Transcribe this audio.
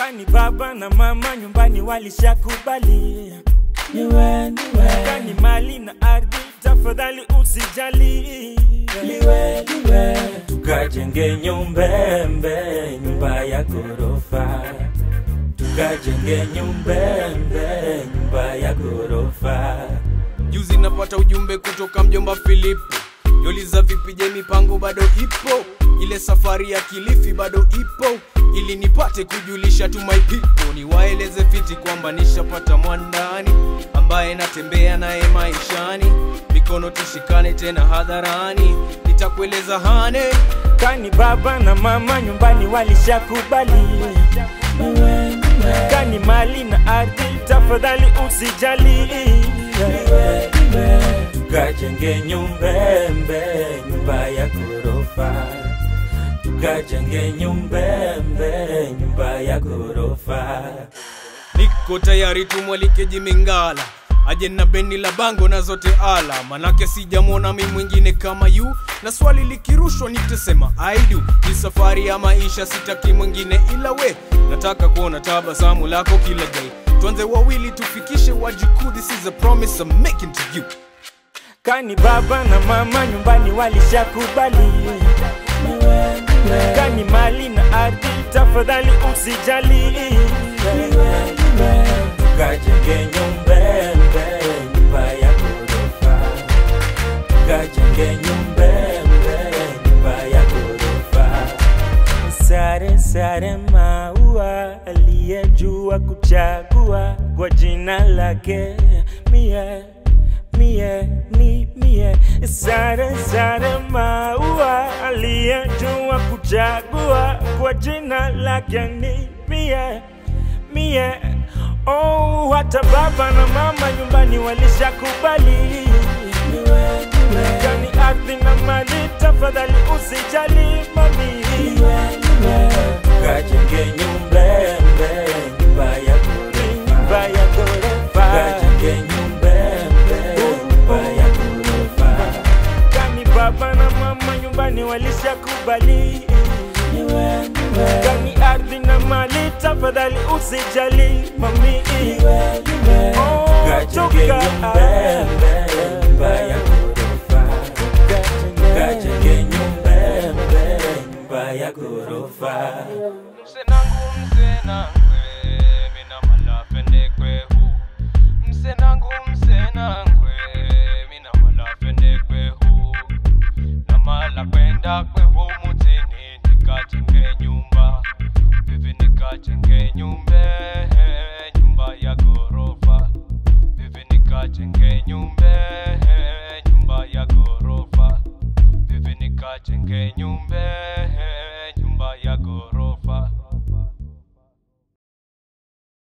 Kani baba na mama nyumbani walishakubali, niwe niwe kani mali na ardhi tafadhali usijali, liwe liwe tukajenge nyumbembe, nyumba ya ghorofa, tukajenge nyumbembe, nyumba ya ghorofa. Juzi napata ujumbe kutoka mjomba Filipo, yoliza vipi, je, mipango bado ipo? Ile safari ya Kilifi bado ipo, ili nipate kujulisha tu my people, niwaeleze fiti kwamba nishapata mwandani ambaye natembea naye maishani, mikono tushikane tena hadharani, nitakueleza hane Kani baba na mama nyumbani walishakubali, niwe niwe kani mali na ardhi tafadhali usijali, liwe liwe tukajenge nyumbembe, nyumba ya ghorofa, tukajenge nyumbembe, nyumba ya ghorofa. Niko tayari tumwalike Jimingala aje na beni la bango na zote ala, manake sijamwona mi mwingine kama yu, na swali likirushwa nitasema I do. Ni safari ya maisha, sitaki mwingine ila we, nataka kuona tabasamu lako kila day. Tuanze wawili tufikishe wajukuu, this is a promise I'm making to you. Kani baba na mama nyumbani walishakubali, niwe niwe kani mali na ardhi tafadhali usijali, liwe liwe tukajenge nyumbembe, nyumba ya ghorofa, tukajenge nyumbembe, nyumba ya ghorofa. Sare sare maua, aliyejua kuchagua kwa jina lake mie mie ni mie. Sare sare maua, aliyejua kuchagua kwa jina lake ni mie mie. Oh, hata baba na mama nyumbani walishakubali niwe niwe kani ardhi na mali, tafadhali usijali mami, liwe liwe kajenge nyumbembe, nyumba ya ghorofa, nyumba ya ghorofa, kajenge nyumbembe, nyumba ya ghorofa. Kani baba na mama nyumbani walishakubali, niwe niwe kani ardhi na mali, tafadhali usijali mami, liwe liwe Oh, kajenge toka. nyumbembe, nyumba ya ghorofa, kajenge nyumbembe, nyumba ya ghorofa. Msenangu msenangwe mina malafende kwehu Msenangu msenangwe mina malafende kwehu Na mala kwenda kwehu mutini nikajenge nyumba Vivi nikajenge nyumbe nyumba ya gorofa Vivi nikajenge nyumbe nyumba ya gorofa Vivi nikajenge nyumbe